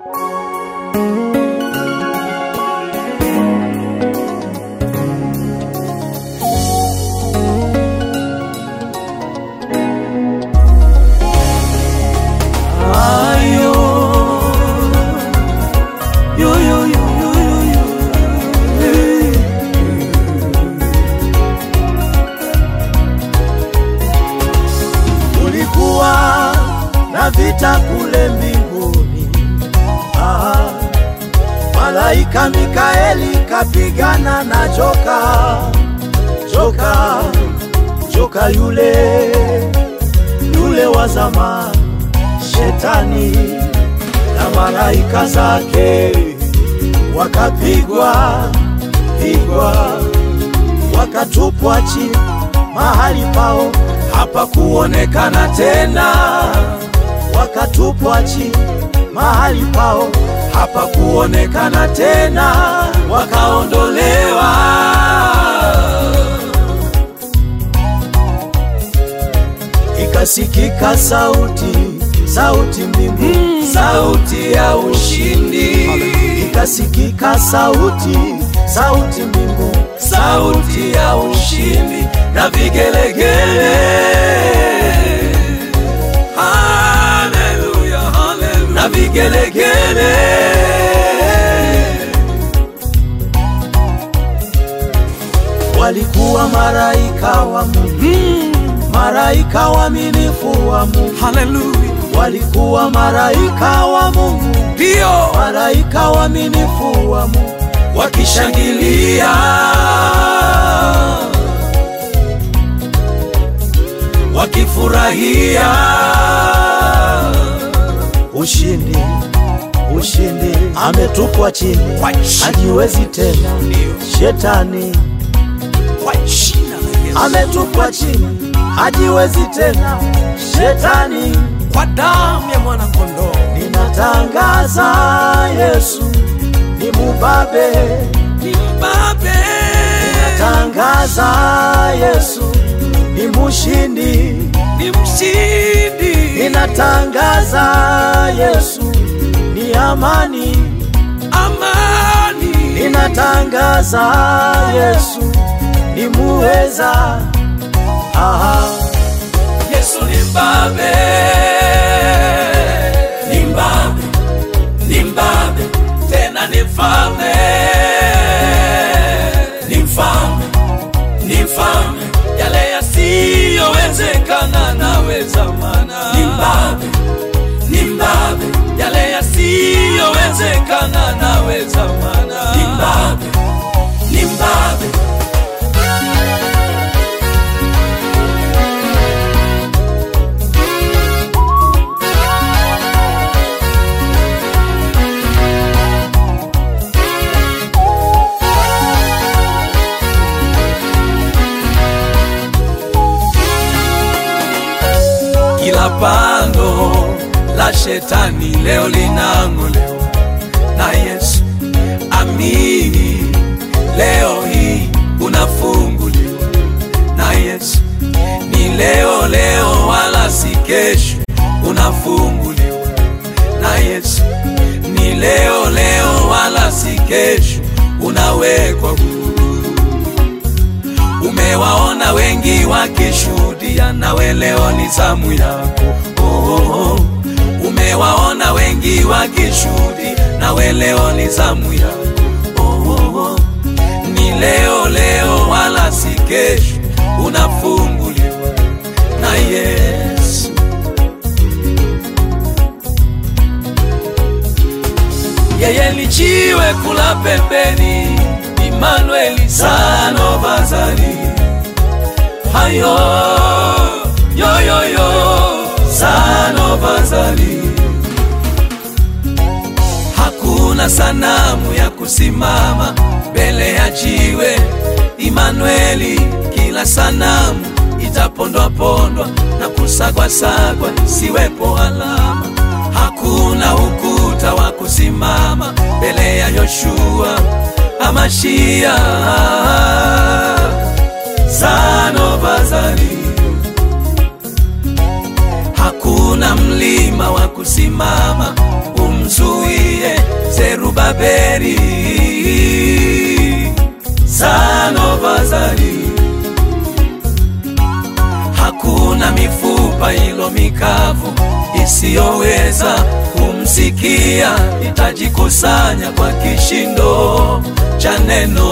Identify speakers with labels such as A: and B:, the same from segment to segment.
A: Ayo. Yo, yo, yo, yo, yo, yo. Hey. Kulikuwa na vita kule mbinguni. Ah, malaika Mikaeli kapigana na joka, joka, joka yule yule wa zamani shetani na malaika zake wakapigwa pigwa, wakatupwa chini mahali pao hapakuonekana tena, wakatupwa chini mahali pao hapakuonekana tena, wakaondolewa ikasikika sauti sauti mbingu sauti ya ushindi ikasikika sauti sauti mbingu sauti ya ushindi na vigelegele haleluya haleluya na vigelegele walikuwa maraika wa Mungu maraika waaminifu wa Mungu
B: Haleluya.
A: walikuwa maraika wa Mungu,
B: Ndio
A: maraika waaminifu wa Mungu wakishangilia, wakifurahia ushindi, ushindi. Ametupwa chini,
B: Kwa jina.
A: hajiwezi tena shetani.
B: kwa jina la Yesu.
A: Ametupwa chini, hajiwezi tena shetani.
B: Kwa damu ya mwana kondoo.
A: Ninatangaza Yesu ni mubabe,
B: Ni mbabe.
A: tangaza Yesu ni mushindi,
B: Ni mshindi.
A: ninatangaza Yesu ni amani,
B: Amani.
A: ninatangaza Yesu ni muweza. Aha.
B: Yesu ni mbabe. Ni mbabe. Ni mbabe. Tena ni mfalme. Ni mfalme. Ni mfalme. Yale yasiyowezekana naweza mana. Ni mbabe. Ni mbabe. Yale yasiyowezekana naweza mana. Ni mbabe. Ni mbabe. Kila pando la shetani leo linang'olewa na Yesu. Amini leo hii unafunguliwa na Yesu. Ni leo leo, wala si kesho, unafunguliwa na Yesu. Ni leo leo, wala si kesho, unawekwa huru. Umewaona wengi wakishuhudia, nawe leo ni zamu yako. Oh, oh, oh. Umewaona wengi wakishuhudia, nawe leo ni zamu yako. Oh, oh, oh. Ni leo leo, wala si kesho, unafunguliwa na Yesu. Yeye ni jiwe kula pembeni, Emmanuel sano bazari hayo yo yo yo sano bazari. Hakuna sanamu ya kusimama mbele ya jiwe Emmanueli, kila sanamu itapondwa pondwa na kusagwa sagwa, siwepo alama. Hakuna ukuta wa kusimama mbele ya Yoshua Amashia Sano Bazari. Hakuna mlima wa kusimama umzuie Babeli, Sanobazari. Hakuna mifupa ilo mikavu isiyoweza kumsikia, itajikusanya kwa kishindo cha neno.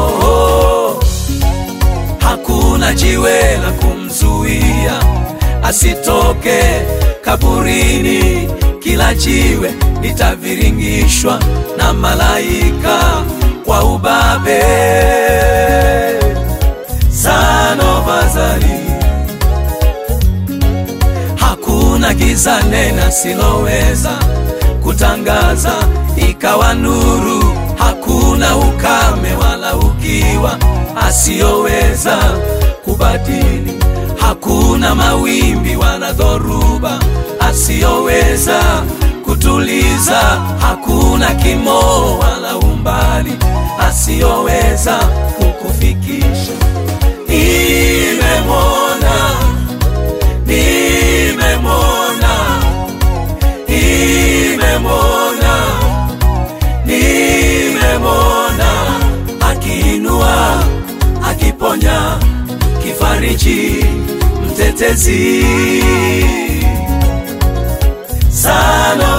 B: Hakuna jiwe la kumzuia asitoke kaburini, kila jiwe litaviringishwa na malaika kwa ubabe. Sanobazari, hakuna giza nena siloweza kutangaza ikawa nuru, hakuna ukame wala ukiwa asiyoweza kubadili, hakuna mawimbi wala dhoruba asiyoweza kutuliza, hakuna kimo wala umbali asiyoweza kukufikisha. Nimemwona, nimemwona, nimemwona, nimemwona akiinua, akiponya, kifariji, mtetezi sana